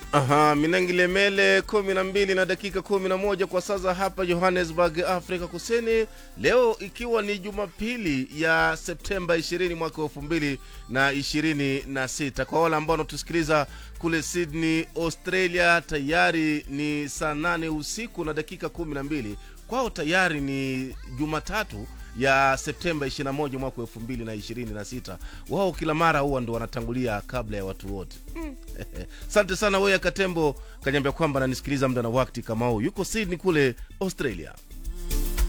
Aha, Minangilemele kumi na mbili na dakika kumi na moja kwa sasa hapa Johannesburg, Afrika Kusini. Leo ikiwa ni Jumapili ya Septemba 20 mwaka elfu mbili na ishirini na sita. Kwa wale ambao wanatusikiliza kule Sydney, Australia, tayari ni saa nane usiku na dakika kumi na mbili. Kwao tayari ni Jumatatu ya Septemba 21 mwaka 2026. Wao kila mara huwa ndo wanatangulia kabla ya watu wote. Asante sana wewe Katembo kanyambia kwamba ananisikiliza muda na wakati kama huu, yuko Sydney kule Australia.